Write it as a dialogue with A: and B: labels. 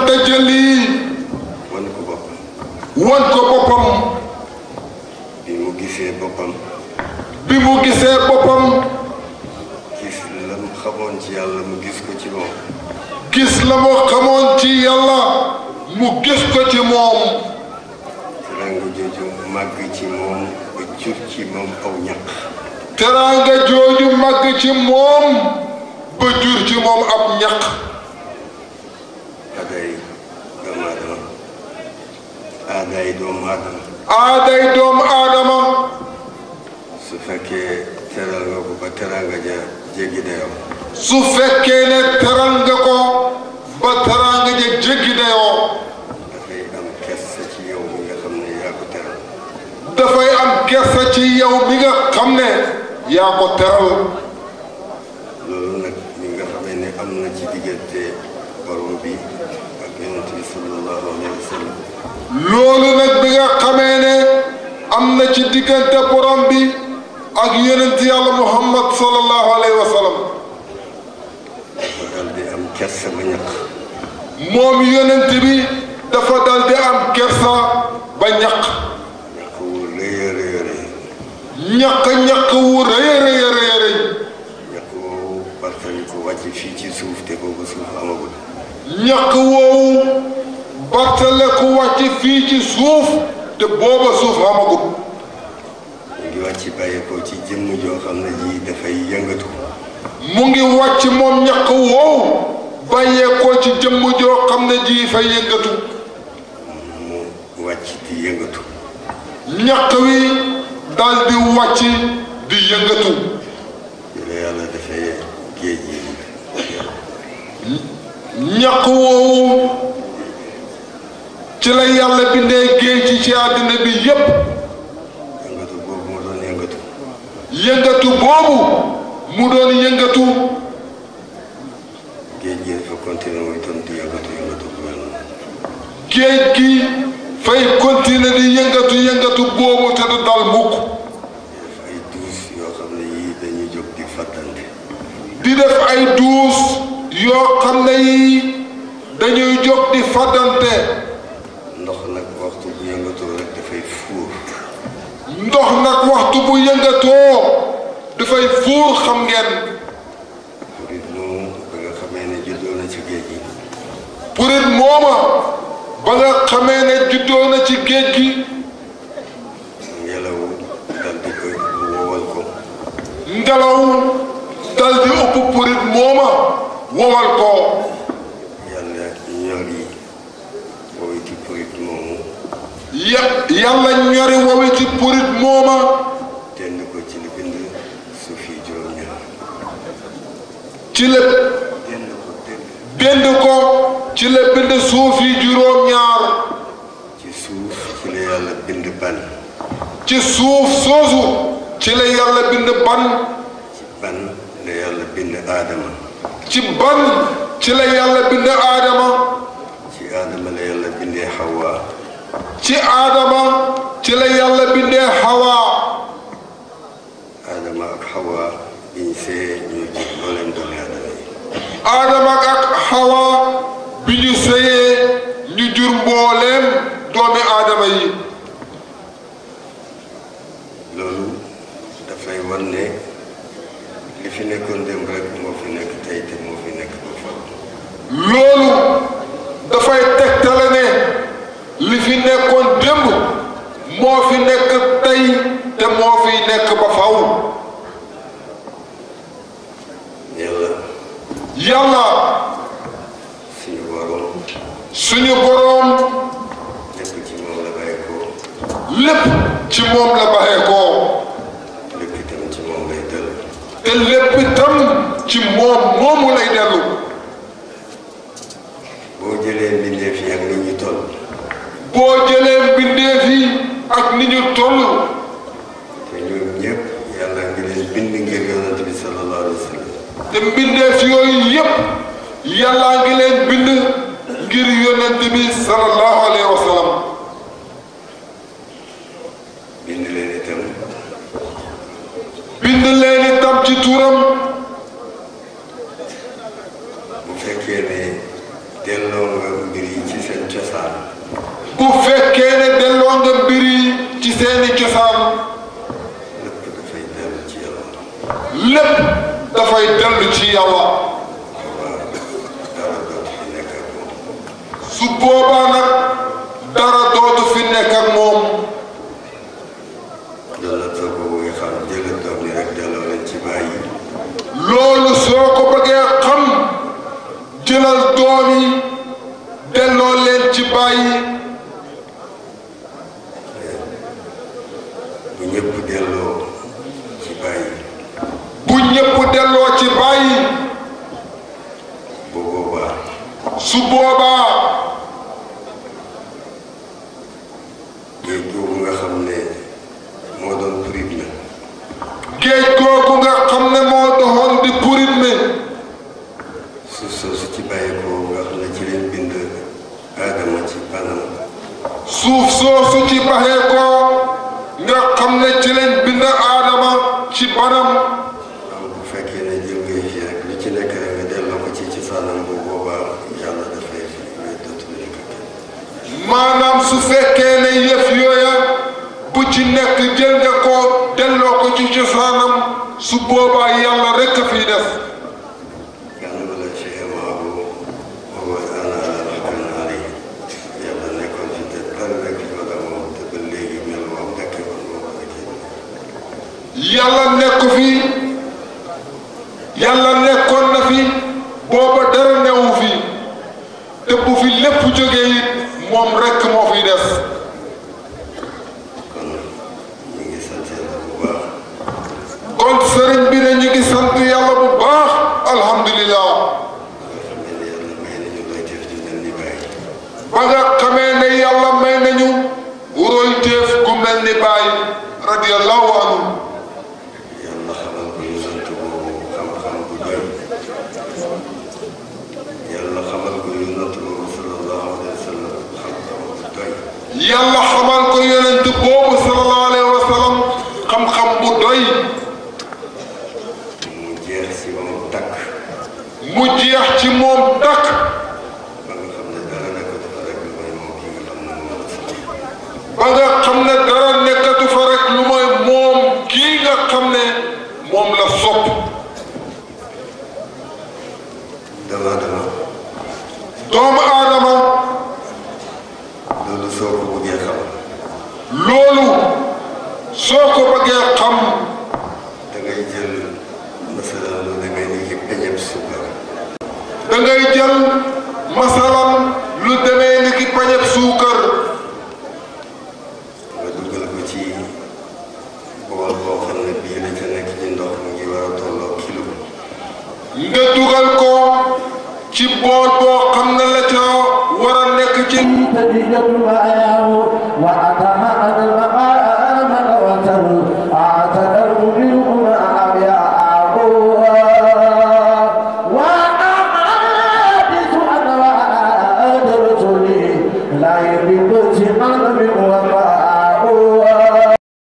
A: tajalli
B: wan ko boppam
A: wan ko boppam
B: bi mu gisee boppam
A: bi mu gisee boppam
B: gis la mu xamoon ci yàlla mu gis ko ci moom
A: gis la mu xamoon ci yàlla mu gis ko ci moom
B: teraanga jooju màgg ci moom ba jur ci moom aw ñaq
A: teraanga jooju màgg ci moom ba jur ci moom ab ñaq
B: aaday doomu aadama aaday doomu aadama
A: aaday doomu aadama
B: su fekkee teral nga ko ba teraanga ja jéggi dayoo
A: su fekkee ne teral nga ko ba teraanga ja jéggi dayoo
B: dafay am kersa ci yow mi nga xam ne yaa ko teral
A: dafay am kersa ci yow mi nga xam ne yaa ko teral
B: loolu nag mi nga xamee ne am na ci diggante borom bi ak yonent bi sallallahu alayhi wa sallam
A: loolu nag bi nga xamee ne am na ci diggante borom bi ak yonent yàlla muhammad sallallahu alayhi wa sallam
B: dafa dal di am kersa ba ñaq
A: moom yonent bi dafa dal di am kersa ba ñaq
B: ñaq wu rëy a rëy a rëy
A: ñaq ñaq wu rëy a rëy a rëy a rëy
B: ñaq woowu bartali ko wàcc fii ci suuf te boobu suuf amagul
A: ñaq woowu bartale ku wàcc fii ci suuf te booba suuf amagut
B: mu ngi wàcc bàyyeekoo ci jëmm joo xam ne ji dafay yëngatu
A: mu ngi wàcc moom ñaq woowu bàyyeekoo ci jëmm joo xam ne ji fay yëngatu
B: mu wàcc di yëngatu
A: ñaq wi dal di wàcc di yëngatu
B: yi la yàlla dafay géej yi
A: ñaq woowu ci la yàlla bindee géej ci ci àddina bi yépp
B: yëngatu boobu mu doon yëngatu
A: yëngatu boobu mu doon yëngatu
B: géej gi dafa continué muy itam di yëngatu yëngatu bu mel noonu
A: géej gi fay continuer di yëngatu yëngatu boobu te du dal mukk
B: def ay duus yoo xam ne yii dañuy jóg di fàttante
A: di def ay duus yoo xam ne yi dañuy jóg di fàddante
B: ndox nag waxtu bu yëngatu rek dafay fuur
A: ndox nag waxtu bu yëngatoo dafay fuur xam ngeen
B: murit moomu ba nga xamee ne juddoo na ci géej gi
A: purit mooma ba nga xamee ne juddoo na ci géej gi
B: ngelaw dal di koy wowal ko
A: ngelaw dal di ëpp purit mooma wowal ko
B: yàlla ñor yi booy ci purit moomu
A: ya yàlla ñori wowi ci purit mooma
B: tend ko ci li bind suuf yi juróom-ñaar
A: ci la
B: tend ko tend
A: bind ko ci la bind suuf yi juróom-ñaar
B: ci suuf ci la yàlla bind ban
A: ci suuf soosu ci la yàlla bind ban
B: ci ban la yàlla bind aadama
A: ci ban ci la yàlla bind aadama
B: ci aadama la yàlla bindee xawaa
A: ci aadama ci la yàlla bindee xawaa
B: aadama ak xawaa biñ see ñuy jur dooleem doomi aadama yi
A: aadama ak xawaa bi ñu sëyee ñu jur mbooleem doomi aadama yi
B: loolu dafay wan ne li fi nekkoon démb rek moo fi nekk tey te moo fi nekk ba faw
A: loolu dafay tegtale ne li fi nekkoon démb moo fi nekk tey te moo fi nekk ba faw
B: yàlla
A: yàlla
B: suñu borom
A: suñu boroom
B: lépp ci moom la bàyyi ko
A: lépp ci moom la baxee koo
B: lépp itam ci moom lay dellu
A: te lépp itam ci moom moomu lay dellu
B: boo jëlee mbindeef yi ak ni ñu toll
A: boo jëlee mbindeef yi ak ni ñu toll
B: te ñun ñëpp yàlla ngi leen bind ngir yonent bi sallallahu alayhi wa sallam
A: te mbindeef yooyu yépp yàllaa ngi leen bind ngir yonent bi sallallahu alayhi wa sallam
B: bind leen itam
A: bind leen itam ci turam
B: bu fekkee ne delloo nga mbir yi ci seen cosaan
A: bu fekkee ne delloo nga mbir yi ci seeni cosaan
B: lépp dafay dellu ci yàlla
A: lépp dafay dellu ci yàlla
B: waaw dara dootu fi nekk ak moom
A: su boobaa nag dara dootu fi nekk ak moom
B: yàlla soo ko bëggee xam jële doom yi rek delloo leen ci bàyyi
A: loolu soo ko bëggee xam jëlal doom yi delloo leen ci bàyyi
B: bu ñëpp delloo ci bàyyi
A: bu ñépp delloo ci bàyyi
B: bu boobaa
A: su boobaa
B: géej googu nga xam ne moo doon purit na
A: géej googu nga xam ne moo doxoon di purit mi
B: suuf soosu ci bàyyi ko nga xam ne ci leen bind aadama ci banam
A: suuf soosu ci baxee ko nga xam ne ci leen bind aadama ci banam
B: am bu fekkee ne jël ngay fii rek lu ci nekk rek nga delloo ko ci ci saanam bu boobaa yàlla dafay fi ngay dootu nekk ak kenn
A: maanaam su fekkee ne yëf yooya bu ci nekk jël nga ko delloo ko ci cosaanam su boobaa yàlla rekk a fiy def
B: كان ولا شيء معه وهو الآن على ما كان عليه يلا نكون في تتبرك ولا موت بالليل من الموتك والموتك
A: yàlla nekk fi yàlla nekkoon na fi booba dara newu fi te bu fi lépp jógee it moom rekk moo fiy des
B: kon ñu ngi sant yàlla bu baax
A: kon sëriñ bi ne ñu ngi sant yàlla bu baax alhamdulilah
B: nga xam ne ne yàlla may nañu lay def di mel ni bàyyi
A: ba nga xamee ne yàlla may nañu roy teef gu mel ni baay radiyallahu anhu
B: yàlla xamal ko yonent boobu xam-xam bu doy yàlla xamal ko yonent boobu sallallahu alayhi wa sallam xam-xam bu doy
A: yàlla xamal ko yonent boobu sallallahu alayhi wa sallam xam-xam bu doy
B: mu jeex si moom takk
A: mu jeex ci moom dakk
B: ba nga xam ne dara nekk dafa rek lu may moom ki nga xam ne moom la sax
A: ba nga xam ne dara nekkatu fa rek lu mooy moom kii nga xam ne moom la sopp
B: dama dama
A: doomu aadama
B: loolu soo ko bëggee xam
A: loolu soo ko bëggee xam
B: da ngay jël masalan lu demee ni ki peñeb suukar
A: da ngay jël masalan lu demee ni ki pañeb suukar
B: nga dugal ko ci bool boo xam ne bii la ca nekk ci ndox mu ngi war a tolloo kilo
A: nga dugal ko ci bool boo xam ne la ca war a nekk ci
C: تجد معه وأتى أنا